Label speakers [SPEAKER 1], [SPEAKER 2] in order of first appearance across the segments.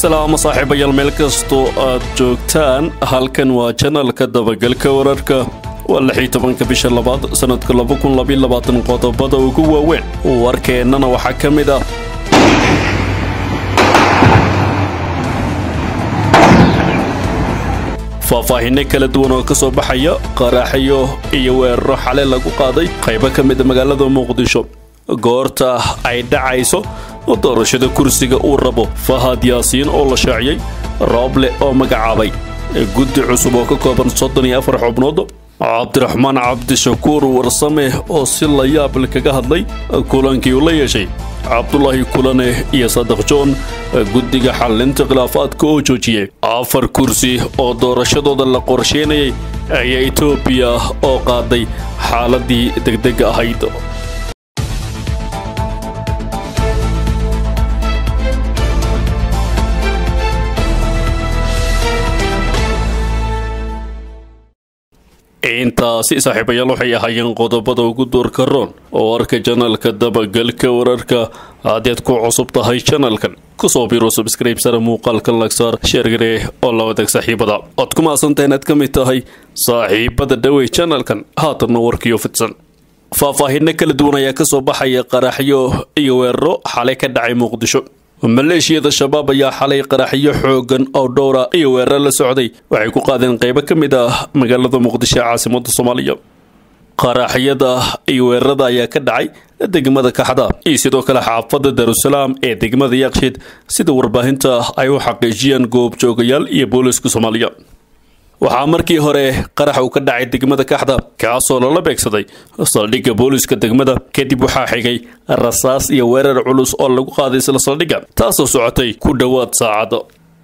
[SPEAKER 1] salaamo saaxiibayaal meel kastoo aad joogtaan halkan waa janalka dabagalka wararka waa lixii tobanka bisha labaad sannadka laba kun labaiyo labaatan qodobada ugu waaweyn warkeennana waxaa ka mid ah faahfaahinno kala duwan oo ka soo baxaya qaraaxyo iyo weeraro xale lagu qaaday qaybo ka mida magaalada muqdisho goorta ay dhacayso doorashada kursiga uu rabo fahad yaasiin oo la shaaciyey rooble oo magacaabay guddi cusub oo ka kooban soddon iyo afar xubnood cabdiraxmaan cabdishakuur warsame oo si la yaable kaga hadlay kulankii uu la yeeshay cabdulaahi kulane iyo sadaq joon guddiga xallinta khilaafaadka oo joojiyey afar kursi oo doorashadooda la qorsheynayay ayaa etoobiya oo qaaday xaaladii degdega ahayd intaasi saaxiibayaal waxay ahaayeen qodobada ugu doorka roon oo arka janalka dabagalka wararka haddaad ku cusub tahay janalkan kusoo biro subscribesara muuqaalka lagsaar sheergaree oo la wadaag saaxiibada ood ku maasantaha inaad ka mid tahay saaxiibada dhawey janalkan haatanna warkiyo fidsan faahfaahinno kala duwan ayaa ka soo baxaya qaraxyo iyo weeraro xalay ka dhacay muqdisho maleeshiyada shabaab ayaa xalay qaraxyo xoogan oo dhowra iyo weerar la socday waxay ku qaadeen qaybo ka mid ah magaalada muqdisho ee caasimada soomaaliya qaraxyada iyo weerarada ayaa ka dhacay degmada kaxda iyo sidoo kale xaafada darusalaam ee degmada yakshiid sida warbaahinta ay u xaqiijiyeen goobjoogayaal iyo booliska soomaaliya waxaa markii hore qarax uu ka dhacay degmada kaxda kaasoo lala beegsaday saldhigga booliska degmada kadib waxaa xigay rasaas iyo weerar culus oo lagu qaaday isla saldhigga taasoo socotay ku dhowaad saacad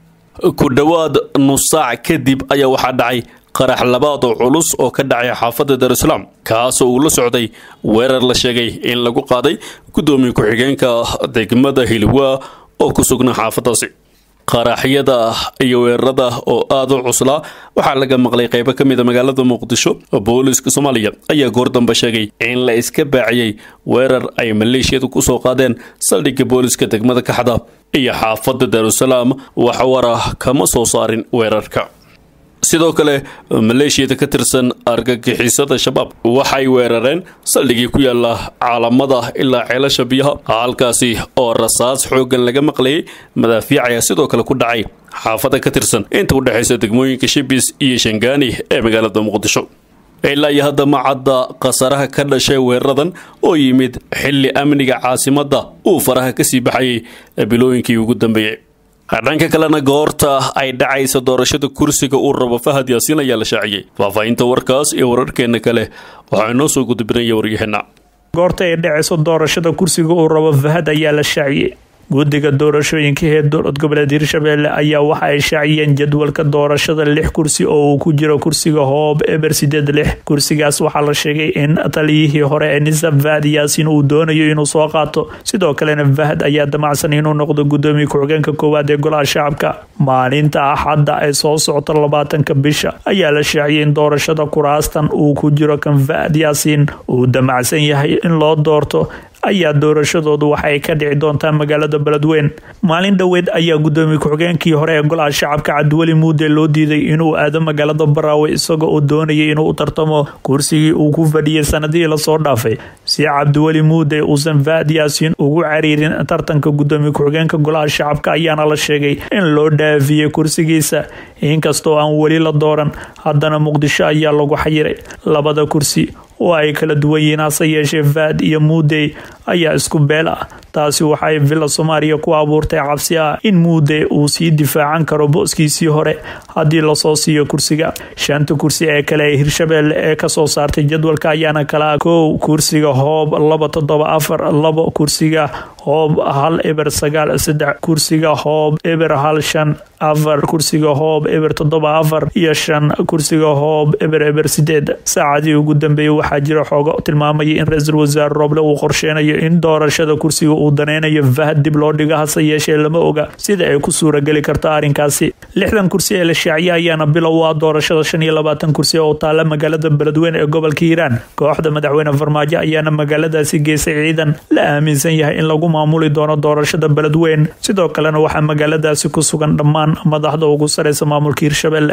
[SPEAKER 1] ku dhowaad nus saac kadib ayaa waxaa dhacay qarax labaad oo culus oo ka dhacay xaafadda darussalaam kaasoo uu la socday weerar la sheegay in lagu qaaday guddoomiye ku-xigeenka degmada hilwaa oo ku sugnaa xaafadaasi qaraxyada iyo weerarada oo aada u cuslaa waxaa laga maqlay qaybo ka mid a magaalada muqdisho booliska soomaaliya ayaa goor dambe sheegay in la iska baaciyey weerar ay maleeshiyadu kusoo qaadeen saldhigga booliska degmada kaxda iyo xaafadda darussalaam wax wara kama soo saarin weerarka sidoo kale maleeshiyada ka tirsan argagixisada shabaab waxay weerareen saldhigii ku yaala caalamada ilaa ceelasha biyaha halkaasi oo rasaas xooggan laga maqlayay madaafiic ayaa sidoo kale ku dhacay xaafada ka tirsan inta u dhexaysa degmooyinka shibis iyo shangaani ee magaalada muqdisho ilaa iyo hadda ma cadda khasaraha ka dhashay weeraradan oo yimid xilli amniga caasimadda uu faraha kasii baxayay bilooyinkii ugu dambeeyey dhanka kalena goorta ay dhacaysa doorashada kursiga uu rabo fahad yaasiin ayaa la shaaciyey faahfaahinta warkaas iyo wararkeena kale waxaa inoo soo gudbinaya waryaheena
[SPEAKER 2] goorta ay dhacayso doorashada kursiga uu rabo fahad ayaa la shaaciyey guddiga doorashooyinka ee dowlad goboleed hirshabelle ayaa waxa ay shaaciyeen jadwalka doorashada lix kursi oo uu ku jiro kursiga hoob eber sideed lix kursigaas waxaa la sheegay in taliyihii hore ee nisa fahad yaasiin uu doonayo inuu soo qaato sidoo kalena fahad ayaa damacsan inuu noqdo gudoomiye ku-xigeenka koowaad ee golaha shacabka maalinta axadda ay soo socto labaatanka bisha ayaa la shaaciyay in doorashada kuraastan uu ku jiro kan fahad yaasiin uu damacsan yahay in loo doorto ayaa doorashadoodu waxay ka dhici doontaa magaalada beledweyn maalin dhoweed ayaa gudoomiye ku-xigeenkii hore ee golaha shacabka cabdiweli muude loo diiday inuu aado magaalada baraawe isagoo uu doonayay inuu u tartamo kursigii uu ku fadhiyay sanadihii lasoo dhaafay si cabdiweli muude uusan fahad yaasiin ugu cariirin tartanka gudoomiye ku-xigeenka golaha shacabka ayaana la sheegay in loo dhaafiyey kursigiisa inkastoo aan weli la dooran haddana muqdisho ayaa lagu xayiray labada kursi oo ay kala duwan yihiin hase yeeshee fahad iyo muudey ayaa isku beel ah taasi waxay villa soomaaliya ku abuurtay cabsi ah in muude uu sii difaacan karo booskiisii hore haddii lasoo siiyo kursiga shanta kursi ee kale ee hirshabelle ee kasoo saartay jadwalka ayaana kala kow kursiga hoob laba toddoba afar labo kursiga hoob hal eber sagaal saddex kursiga hoob eber hal shan afar kursiga hoob eber toddoba afar iyo shan kursiga hoob eber eber sideed saacadii ugu dambeeyey waxaa jira xoogo tilmaamaya in ra-iisul wasaare rooble uu qorsheynayo in doorashada kursiga uu daneynayo fahad dib loo dhigo hase yeeshee lama oga sida ay ku suurageli karto arrinkaasi lixdan kursi ee la shaaciye ayaana bilow ah doorashada shan iyo labaatan kursi oo taala magaalada beledweyne ee gobolka hiiraan kooxda madaxweyne farmaajo ayaana magaaladaasi geysay ciidan la aaminsan yahay in lagu maamuli doono doorashada beledweyn sidoo kalena waxaa magaaladaasi ku sugan dhammaan madaxda ugu sareysa maamulka hirshabelle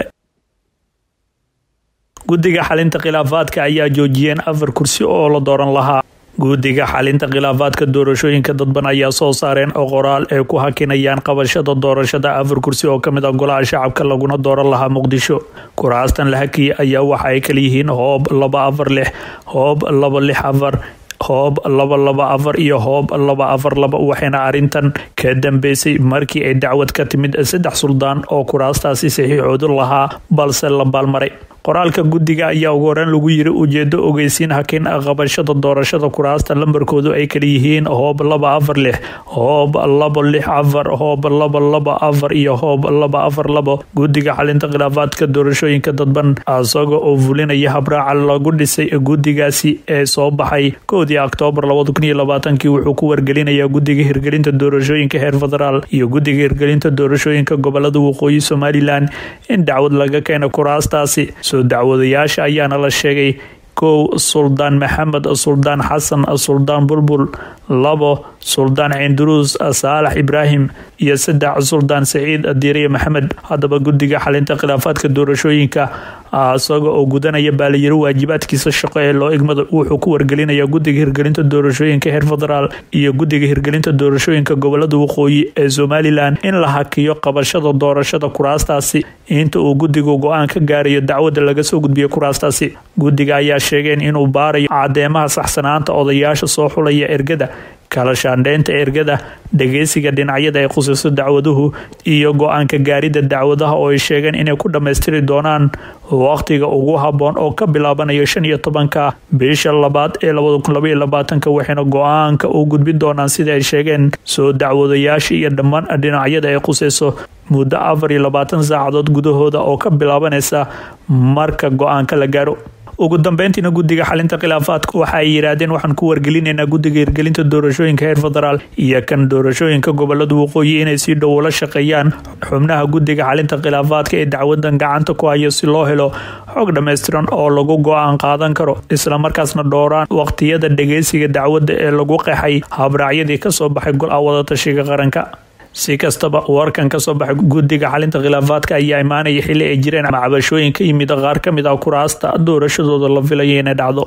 [SPEAKER 2] guddiga xalinta khilaafaadka ayaa joojiyeen afar kursi oo la dooran lahaa guddiga xalinta khilaafaadka doorashooyinka dadban ayaa soo saareen oo qoraal ay ku hakinayaan qabashada doorashada afar kursi oo kamid a golaha shacabka laguna dooran lahaa muqdisho kuraastan la hakiyay ayaa waxa ay kala yihiin hoob laba afar lix hoob laba lix afar hoob laba laba afar iyo hoob laba afar laba waxayna arrintan ka dambeysay markii ay dacwad ka timid saddex suldaan oo kuraastaasi saxiixoodu lahaa balse la baalmaray qoraalka guddiga ayaa ugu horeyn lagu yiri ujeedo ogeysiin hakin qabashada doorashada kuraasta lambarkoodu ay kala yihiin hoob laba afar lix hoob laba lix afar hoob laba laba afar iyo hoob laba afar labo guddiga xalinta khilaafaadka doorashooyinka dadban isaga oo fulinaya habraaca lagu dhisay guddigaasi ee soo baxay koodii oktoobar labada kun iyo labaatankii wuxuu ku wargelinayaa guddiga hirgelinta doorashooyinka heer federaal iyo guddiga hirgelinta doorashooyinka gobolada waqooyi somalilan in dacwad laga keena kuraastaasi dacwadayaasha ayaana la sheegay kow suldaan maxamed suldaan xasan suldaan bulbul labo suldaan cinduruus saalax ibraahim iyo saddex suldaan saciid diiriye maxamed haddaba guddiga xalinta khilaafaadka doorashooyinka isaga oo gudanaya baalayiro waajibaadkiisa shaqo ee loo igmada wuxuu ku wargelinaya guddiga hirgelinta doorashooyinka heer federaal iyo guddiga hirgelinta doorashooyinka gobolada waqooyi ee somalilan in la hakiyo qabashada doorashada kuraastaasi inta uu guddigu go-aan ka gaarayo dacwada laga soo gudbiyo kuraastaasi guddiga ayaa sheegeen inuu baarayo cadeemaha saxsanaanta odayaasha soo xulaya ergada kala shaandheynta ergada dhageysiga dhinacyada ay khusayso dacwaduhu iyo go-aanka gaaridda dacwadaha oo ay sheegeen inay ku dhammaystiri doonaan waqtiga ugu haboon oo ka bilaabanayo shan iyo tobanka bisha labaad ee labada kun labaiyo labaatanka waxayna go-aanka u gudbin doonaan sida ay sheegeen soo dacwadayaasha iyo dhammaan dhinacyada ay khusayso muddo afar iyo labaatan saacadood gudahooda oo ka bilaabanaysa marka go-aanka la gaaro ugu dambeyntiina guddiga xalinta khilaafaadka waxa ay yidhaahdeen waxaan ku wargelinaynaa guddiga hirgelinta doorashooyinka heer federaal iyo kan doorashooyinka gobolada waqooyi inay si dhow ula shaqeeyaan xubnaha guddiga xalinta khilaafaadka ee dacwadan gacanta ku hayo si loo helo xog dhammaystiran oo lagu go-aan qaadan karo islamarkaasna dhowraan waqtiyada dhageysiga dacwadda ee lagu qeexay habraacyadii kasoo baxay gol-a wadatashiga qaranka si kastaba warkan kasoo baxay guddiga xalinta khilaafaadka ayaa imaanaya xili ay jireen macabashooyin ka yimid qaar ka mid ah kuraasta doorashadooda la filaya inay dhacdo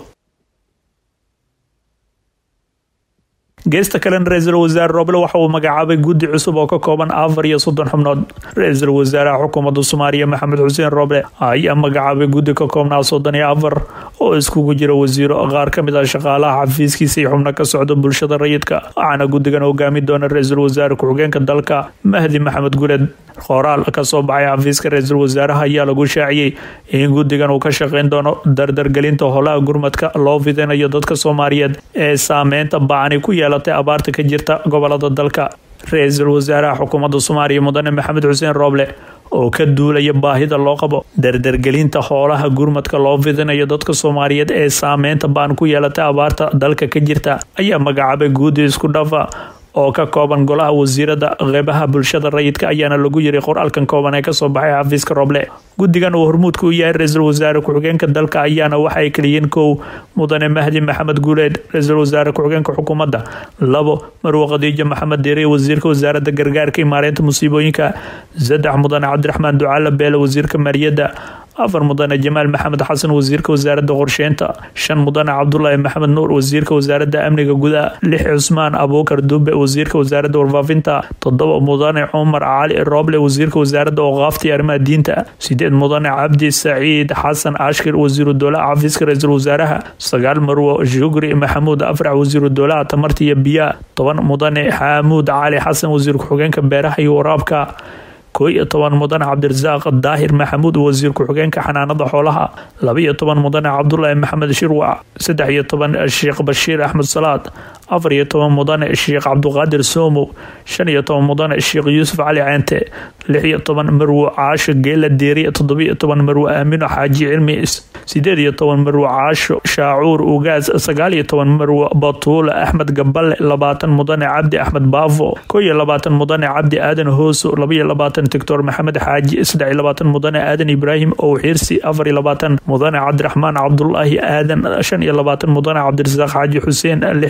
[SPEAKER 2] geesta kalena ra-iisul wasaare roble waxa uu magacaabay guddi cusub oo ka kooban afar iyo soddon xubnood ra-iisul wasaaraha xukuumadda soomaaliya maxamed xuseen roble ayaa magacaabay guddi ka koobnaa soddon iyo afar oo iskugu jira wasiiro qaar ka mid ah shaqaalaha xafiiskiisa iyo xubno ka socda bulshada rayidka waxaana guddigan hogaami doona ra-iisul wasaare ku-xigeenka dalka mahdi maxamed guleed qoraal kasoo baxay xafiiska ra-iisul wasaaraha ayaa lagu shaaciyey in guddigan uu ka shaqeyn doono dardargelinta holaha gurmadka loo fidinayo dadka soomaaliyeed ee saameynta bacani ku yeelatay abaarta ka jirta gobolada dalka ra-iisul wasaaraha xukuumadda soomaaliya mudane maxamed xuseen rooble oo ka duulaya baahida loo qabo dardargelinta hoolaha gurmadka loo fidinayo dadka soomaaliyeed ee saameynta baan ku yeelatay abaarta dalka ka jirta ayaa magacaabay guudi isku dhafa oo ka kooban golaha wasiirada qeybaha bulshada rayidka ayaana lagu yiri qoraalkan kooban ee kasoo baxay xafiiska roble guddigan uu hormuudka u yahay ra-iisul wasaare ku-xigeenka dalka ayaana waxa ay kaliyiin kow mudane mahdi maxamed guuleed ra-iisul wasaare ku-xigeenka xukuumadda labo marwe khadiijo maxamed deere wasiirka wasaaradda gargaarka imaareynta musiibooyinka saddex mudane cabdiraxmaan ducaale beele wasiirka maaliyadda afar mudane jamaal maxamed xasan wasiirka wasaaradda qorsheynta shan mudane cabdulaahi maxamed nuur wasiirka wasaaradda amniga gudaha lix cusmaan abuukar dube wasiirka wasaaradda warfaafinta toddoba mudane cumar cali rooble wasiirka wasaaradda ooqaafta iyo arrimaha diinta sideed mudane cabdi saciid xasan ashkir wasiiru dowlaha xafiiska ra-iisul wasaaraha sagaal marwo shukri maxamuud afrax wasiiru dowlaha tamarta iyo biyaha toban mudane xaamuud cali xasan wasiir ku-xigeenka beeraha iyo waraabka koo iyo toban mudane cabdirasaaq daahir maxamuud wasiir ku-xigeenka xanaanada xoolaha laba iyo toban mudane cabdulaahi maxamed shirwac saddex iyo toban sheekh bashiir axmed salaad afar iyo toban mudane sheekh cabduqaadir soomo shan iyo toban mudane sheekh yuusuf cali ceente lix iyo toban marwo caasho geela deeri toddobiyo toban marwo aamino xaaji cilmi sideed iyo toban marwo caasho shaacuur ugaas sagaal iyo toban marwo batuule axmed gaballe labaatan mudane cabdi axmed baafo koo iyo labaatan mudane cabdi aadan hooso laba iyo labaatan doctor maxamed xaaji saddex iyo labaatan mudane aadan ibraahim ow xirsi afar iyo labaatan mudane cabdiraxmaan cabdulaahi aadan shan iyo labaatan mudane cabdirasaaq xaaji xuseen lix iyo labaatan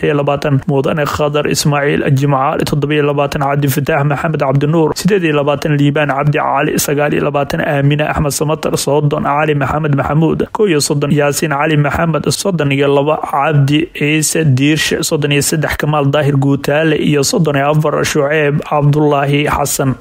[SPEAKER 2] labaatan mudane khadar ismaaciil jimcaali toddobiyo labaatan cabdifataax maxamed cabdinuur sideed iyo labaatan liibaan cabdi cali sagaal iyo labaatan aamine axmed samatar soddon cali maxamed maxamuud kow iyo soddon yaasiin cali maxamed soddon iyo laba cabdi ciise diirshe soddon iyo saddex kamaal daahir guutaale iyo soddon iyo afar shuceeb cabdulaahi xasan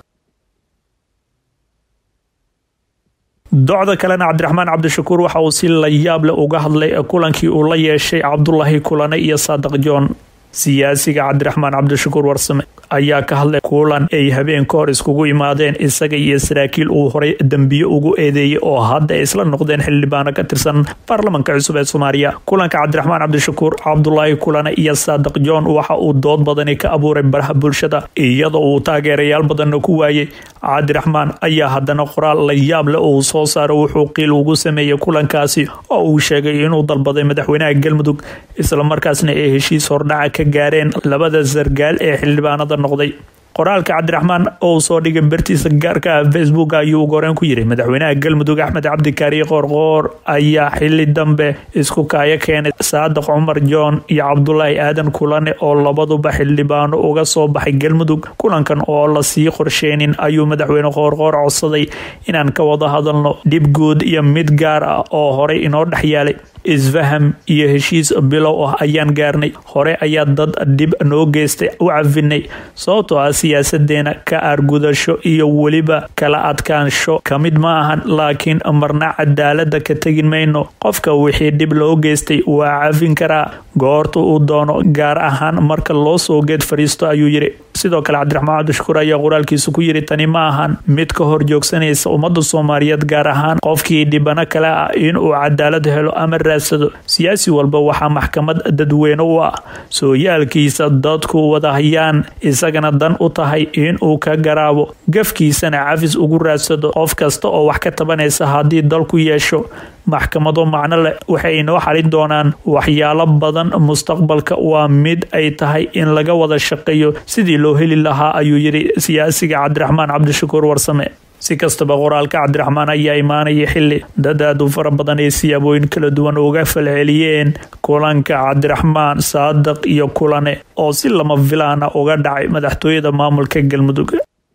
[SPEAKER 2] docda kalena cabdiraxmaan cabdishakuur waxa uu si la yaab leh uga hadlay kulankii uu la yeeshay cabdulaahi kulane iyo saadiq john siyaasiga cabdiraxmaan cabdishakuur warsame ayaa ka hadlay kulan ay habeen ka hor iskugu imaadeen isaga iyo saraakiil uu horay dembiyo ugu eedeeyay oo hadda ay isla noqdeen xildhibaano ka tirsan baarlamanka cusub ee soomaaliya kulanka cabdiraxmaan cabdishakuur cabdulaahi kulane iyo saadiq john waxa uu dood badani ka abuuray baraha bulshada iyadoo uu taageerayaal badanna ku waayay cabdiraxmaan ayaa haddana qoraal la yaab leh uu soo saaro wuxuu qiil ugu sameeyey kulankaasi oo uu sheegay inuu dalbaday madaxweynaha galmudug islamarkaasna ay heshiis hordhaca ka gaareen labada sargaal ee xildhibaanada noqday qoraalka cabdiraxmaan oo soo dhigay bartiisa gaarka ah facebook ayuu goreen ku yiri madaxweynaha galmudug axmed cabdikaari qoorqoor ayaa xili dambe isku kaayo keenay saadiq cumar john iyo cabdulaahi aadan kulane oo labaduba xildhibaano uga soo baxay galmudug kulankan oo lasii qorsheynin ayuu madaxweyne qoorqoor codsaday inaan ka wada hadalno dhib guud iyo mid gaar ah oo horey inoo dhex yaalay isfaham iyo heshiis bilow ah ayaan gaarnay hore ayaa dad dhib noo geystay u cafinay sababtoo ah siyaasadeena ka aargudasho iyo weliba kala adkaansho ka mid ma ahan laakiin marna cadaalada ka tegin mayno qofka wixii dhib loo geystay waa cafin karaa goorta uu doono gaar ahaan marka loo soo geed fariisto ayuu yiri sidoo kale cabdiraxmaan cabdishakuur ayaa qoraalkiisa ku yiri tani ma ahan mid ka hor joogsanaysa ummadda soomaaliyeed gaar ahaan qofkii dhibano kale ah inuu cadaalad helo ama raadsado siyaasi walba waxaa maxkamad dadweyne u ah sooyaalkiisa dadku wadahayaan isagana dan u tahay inuu ka garaabo gafkiisana cafis ugu raadsado qof kasta oo wax ka tabanaysa haddii dalku yeesho maxkamado macno leh waxay inoo xalin doonaan waxyaalo badan mustaqbalka waa mid ay tahay in laga wada shaqeeyo sidii loo heli lahaa ayuu yiri siyaasiga cabdiraxmaan cabdishakuur warsame si kastaba qoraalka cabdiraxmaan ayaa imaanaya xili dad aad u fara badan ay siyaabooyin kala duwan uga falceliyeen kulanka cabdiraxmaan saadiq iyo kulane oo si lama filaana uga dhacay madaxtooyada maamulka galmudug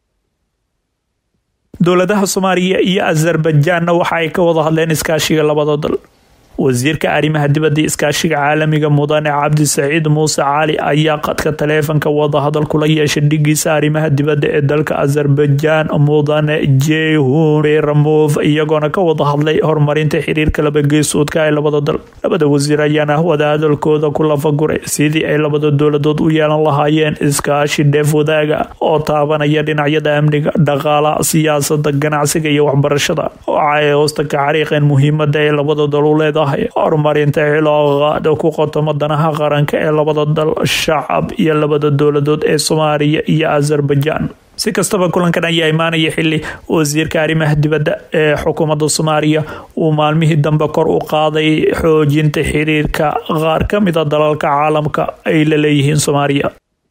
[SPEAKER 2] dowladaha soomaaliya iyo azerbajaanna waxa ay ka wada hadleen iskaashiga labada dal wasiirka arrimaha dibadda iskaashiga caalamiga mudane cabdi saciid muuse cali ayaa qadka taleefanka wadahadal kula yeeshay dhigiisa arrimaha dibadda ee dalka azerbaijaan mudane jehun beramov iyagoona ka wada hadlay horumarinta xiriirka labageesoodka ee labada dal labada wasiir ayaana wadahadalkooda ku lafaguray sidii ay labada dowladood u yeelan lahaayeen iskaashi dheef wadaaga oo taabanaya dhinacyada amniga dhaqaala siyaasada ganacsiga iyo waxbarashada waxa ay hoosta ka xariiqeen muhiimada ee labada dal u leedahay horumarinta xilooqaada ku qotoma danaha qaranka ee labada dal shacab iyo labada dowladood ee soomaaliya iyo azerbaijaan si kastaba kulankan ayaa imaanaya xili wasiirka arrimaha dibadda ee xukuumadda soomaaliya uu maalmihii dambe kor u qaaday xoojinta xiriirka qaar ka mida dalalka caalamka ay la leeyihiin soomaaliya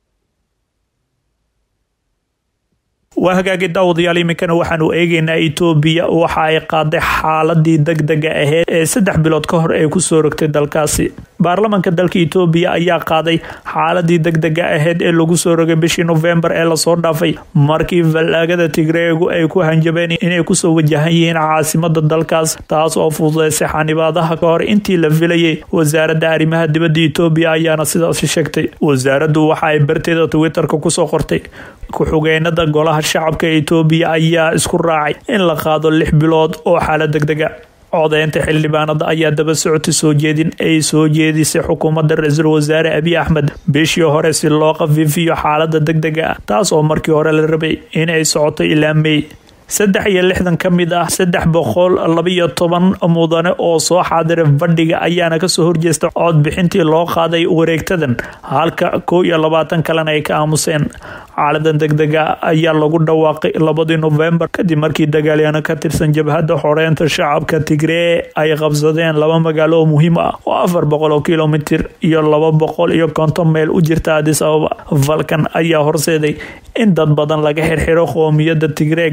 [SPEAKER 2] waa hagaagi daawadayaal iminkana waxaanu eegeynaa etoobiya waxa ay qaaday xaaladii degdega aheyd ee saddex bilood ka hor ee kusoo rogtay dalkaasi baarlamanka dalka etoobiya ayaa qaaday xaaladii degdega aheyd ee lagu soo rogay bishii nofembar ee lasoo dhaafay markii fallaagada tigreegu ay ku hanjabeen inay kusoo wajahan yihiin caasimada dalkaas taas oo fududeysay xanibaadaha ka hor intii la filayay wasaaradda arrimaha dibadda etoobiya ayaana sidaasi sheegtay wasaaraddu waxa ay barteeda twitterka kusoo qortay ku-xigeenada golaha shacabka etoobiya ayaa isku raacay in la qaado lix bilood oo xaalad degdega codeynta xildhibaanada ayaa daba socotay soo jeedin ay soo jeedisay xukuumadda ra-iisul wasaare abiy axmed bishii hore si loo qafiifiyo xaalada degdega ah taas oo markii hore la rabay inay socoto ilaa mey saddex iyo lixdan ka mid ah saddex boqol labaiyo toban mudane oo soo xaadiray fadhiga ayaana kasoo horjeesta codbixintii loo qaaday wareegtadan halka kow iyo labaatan kalena ay ka aamuseen xaaladan degdega ayaa lagu dhawaaqay labadii nofembar kadib markii dagaalyaano ka tirsan jabhadda xoreynta shacabka tigree ay qabsadeen laba magaalo oo muhiim ah oo afar boqol oo kilomitir iyo laba boqol iyo konton meel u jirta adis ababa falkan ayaa horseeday in dad badan laga xirxiro qoomiyadda tigree gaar ahaan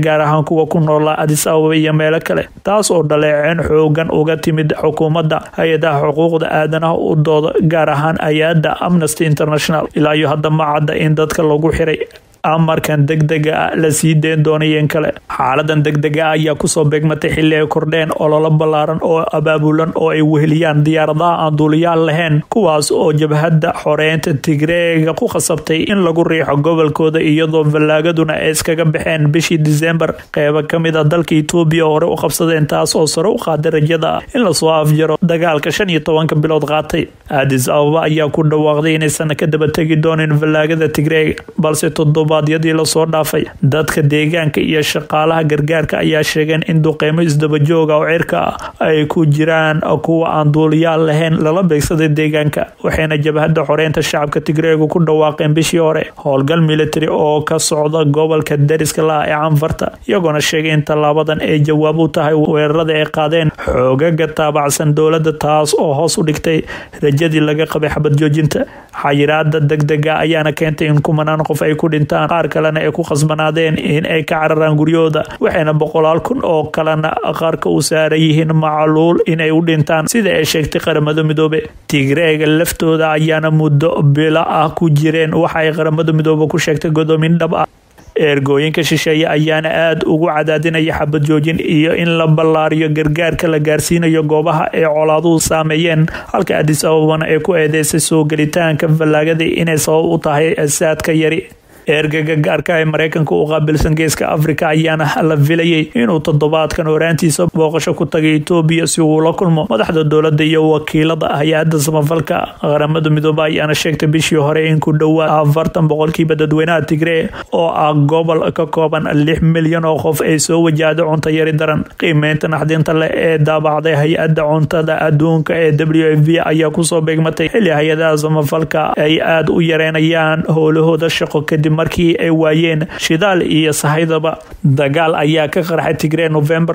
[SPEAKER 2] kuwa ku noolaa adis ababa iyo meelo kale taas oo dhaleeceen xoogan uga timid xukuumadda hay-adaha xuquuqda aadanaha u dooda gaar ahaan hay-adda amnesty international ilaa iyo hadda ma cadda in dadka lagu xiray amarkan degdega ah la sii deen doonayeen kale xaaladan degdega ah ayaa kusoo beegmatay xilli ay kordheen ololo ballaaran oo abaabulan oo ay weheliyaan diyaaradaha aan duuliyaal lahayn kuwaas oo jabhadda xoreynta tigreega ku khasabtay in lagu riixo gobolkooda iyadoo fallaagaduna ay iskaga baxeen bishii disembar qeybo ka mid a dalka etoobiya hore u qabsadeen taas oo sare u qaaday rajada ah in lasoo afjaro dagaalka shan iyo tobanka bilood qaatay adis ababa ayaa ku dhawaaqday inaysan ka daba tegi doonin fallaagada tigreega balse toddobaadyadii lasoo dhaafay dadka deegaanka iyo shaqaalaha gargaarka ayaa sheegeen in duqeymo isdabajooga oo cirka ah ay ku jiraan kuwa aan duuliyaal lahayn lala beegsaday deegaanka waxayna jabhadda xoreynta shacabka tigreegu ku dhawaaqeen bishii hore howlgal military oo ka socda gobolka dariska laha ee canfarta iyagoona sheegay in tallaabadan ay jawaab u tahay weerarada ay qaadeen xoogaga taabacsan dowladda taas oo hoos u dhigtay rajadii laga qabay xabad joojinta xayiraada degdega ayaana keentay in kumanaan qof ay ku dhintaan qaar kalena ay ku khasbanaadeen in ay ka cararaan guryahooda waxayna boqolaal kun oo kalena qaarka u saaran yihiin macluul inay u dhintaan sida ay sheegtay qaramada midoobe tigreega laftooda ayaana muddo bila ah ku jireen waxa ay qaramada midoobe ku sheegtay godoomin dhab ah eergooyinka shisheeye ayaana aada ugu cadaadinaya xabad joojin iyo in la ballaariyo gargaarka la gaarsiinayo goobaha ay colaaduhu saameeyeen halka adis ababana ay ku eedeysay soo gelitaanka fallaagadii inay sabab u tahay saadka yari eergaga gaarka ee mareykanka u qaabilsan geeska afrika ayaana la filayay inuu toddobaadkan horaantiisa booqasho ku tagay etoobiya si uu la kulmo madaxda dowladda iyo wakiilada hay-adda samafalka qaramada midoobe ayaana sheegtay bishii hore in ku dhowaa afartan boqolkiiba dadweynaha tigree oo ah gobol ka kooban lix milyan oo qof ay soo wajahday cunto yari daran qiimeynta naxdinta leh ee daabacday hay-adda cuntada adduunka ee w f b ayaa kusoo beegmatay xilli hay-adaha samafalka ay aada u yareynayaan howlahooda shaqo kadib markii ay waayeen shidaal iyo sahaydaba dagaal ayaa ka qarxay tigree novembar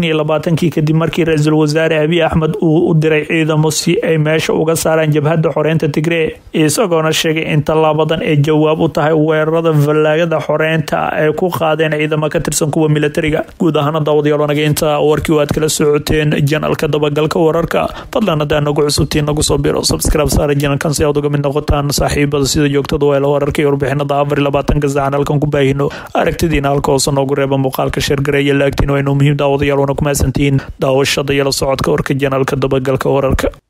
[SPEAKER 2] kii kadib markii ra-iisul wasaare abiy axmed uu u diray ciidamo si ay meesha uga saaraan jabhadda xoreynta tigree isagoona sheegay in tallaabadan ay jawaab u tahay weerarada fallaagada xoreynta ay ku qaadeen ciidamo ka tirsan kuwa militariga guud ahaana daawadayaalonaga inta warkii aad kala socoteen janalka dabagalka wararka fadlan hadaa nagu cusubtiin nagu soo biro subscribe saara janalkan si aad uga mid noqotaan saaxiibada sida joogtada weela wararka iyo warbixinada afar labaatanka saacan halkan ku baahino aragtidiina halka hoose noogu reeba muuqaalka sheergareeya laagtiin waynu muhiim daawadayaal wana ku mahadsantihiin daawashada iyo la socodka warka janalka dabagalka wararka